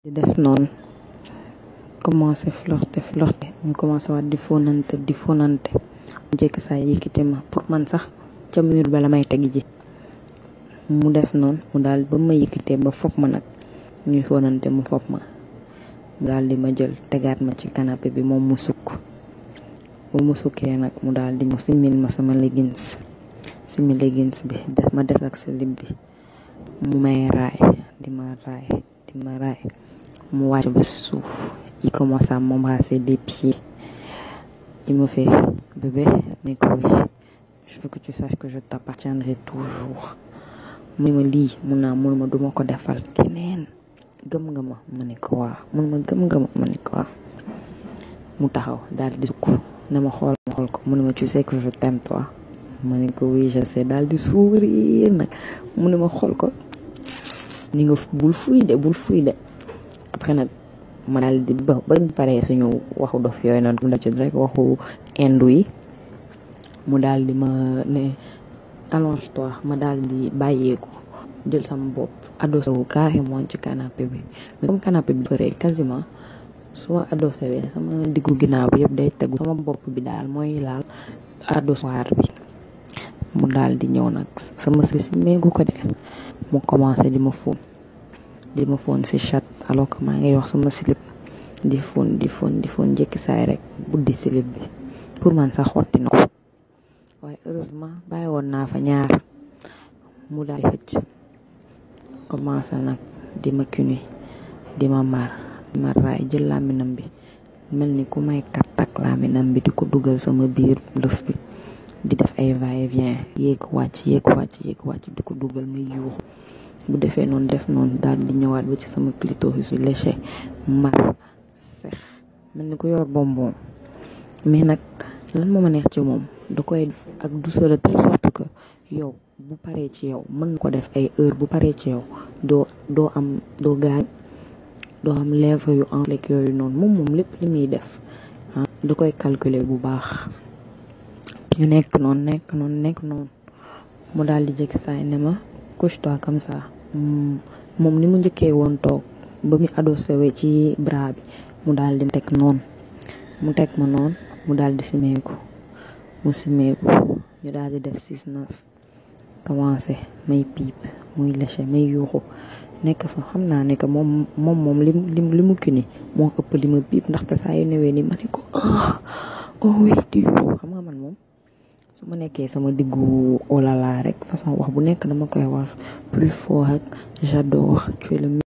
di def noonu commencé flirté flirté ñu commencé waat di fonante di fonante mu jekk saa yëkkati ma pour man sax ca mur ba la may teg ji mu def noonu mu daal ba ma yëkkatee ba fopp ma nag ñuy fonante mu fopp ma mu daal di ma jël tegaat ma ci canapé bi moom mu sukk bu mu sukkee nag mu daal di ñëw simil ma sama leggings simi leggings bi def ma des ak slip bi mu may raay di ma raay di ma raay mu wàcc ba suuf il commence à m'embrasser des pieds il me fait bébé mais que oui je veux que tu saches que je t'appartiendrai toujours mu ma lii mun naa mun ma duma ko defal keneen gëm nga ma ma ne ko waaw mun ma gëm nga ma ma ne ko waaw mu taxaw daal di sukk ne ma xool ma xool ko mu ne ma tu sais que je t'aime toi ma ne ko oui je sais daal di sourire nag mu ne ma xool ko ni nga bul fuy de bul fuy de après nag ma daal di ba bañ paree suñu waxu dof yooyu noonu mu def ci rek waxu indu yi mu daal di ma ne allonge toi ma daal di bàyyeeku jël sama bopp adossé wu carrément ci canapé bi mais comme canapé bi dafa quasiment su ma adossé bi sama diggu ginnaaw bi yëpp day tegu sama bopp bi daal mooy laal adossoir bi mu daal di ñëw nag sama si méegu ko de mu commencé di ma fóon di ma fóon si chat alors que maa ngi wax sama slip di fóon di fóon di fóon njëkki saay rek buddi slip bi pour man sax xotti na ko waaye heureusement bàyyi woon naa fa ñaar mu daal di xëcc commencé nag di ma cuni di ma mar di ma raay jël làmminam bi mel ni ku may kattak làmminam bi di ko dugal sama biir lëf bi di def ay va-et-vient yéeg wàcc yéeg wàcc yéeg wàcc di ko dugal may yuuxu bu defee noonu def noonu daal di ñëwaat ba ci sama clitoris bi léché mar sex mel ni ku yor bonbon mais nag lan moo ma neex ci moom da koy def ak douceur de telle sorte que yow bu paree ci yow mën na ko def ay heure bu paree ci yow doo doo am doo gaañ doo am lèvre yu en flek yooyu noonu moom moom lépp li muy def ah da koy calculer bu baax ñu nekk noonu nekk noonu nekk noonu mu daal di jëkk saay ne ma couche-toi comme ça moom ni mu njëkkee woon toog ba mu adossé we ci bras bi mu daal di teg noonu mu teg ma noonu mu daal di simeeku mu simeeku ñu daal di def six neuf commencé may piip muy léché may yuuxu nekk fa xam naa ne que moom moom moom li li li mu kii ni moo ëpp li ma piip ndaxte saa yu newee ni ma ne ko ah oh oui di yuuxu xam nga man moom su ma nekkee sama diggu olala rek façon wax bu nekk dama koy wax plus fort ak j'adore tu es le